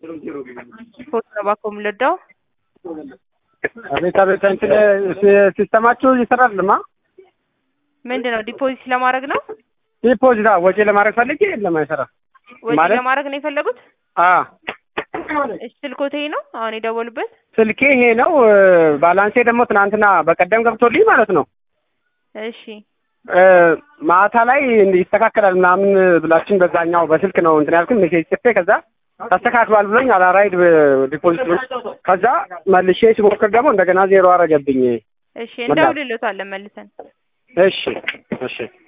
ፖስት ነው ባኮም ለዳው አቤት አቤት እንትን ሲ- ሲስተማችሁ ይሰራልማ ምንድን ነው ዲፖዚት ለማድረግ ነው ዲፖዚት አዎ፣ ወጪ ለማድረግ ፈልጌ የለም አይሰራ ወጪ ማለት ለማድረግ ነው የፈለጉት አ እሺ ስልኮቴ ነው አሁን የደወሉበት ስልኬ ይሄ ነው ባላንሴ ደግሞ ትናንትና በቀደም ገብቶልኝ ማለት ነው እሺ እ፣ ማታ ላይ እንዲህ ይስተካከላል ምናምን ብላችን በዛኛው በስልክ ነው እንትን ያልኩኝ ሜሴጅ ጽፌ ከዛ ተስተካክሏል ብሎኝ አላራይድ ዲፖዚት ብሎ ከዛ መልሼ ሲሞክር ደግሞ እንደገና ዜሮ አረገብኝ እሺ እንደውልሎታለን መልሰን እሺ እሺ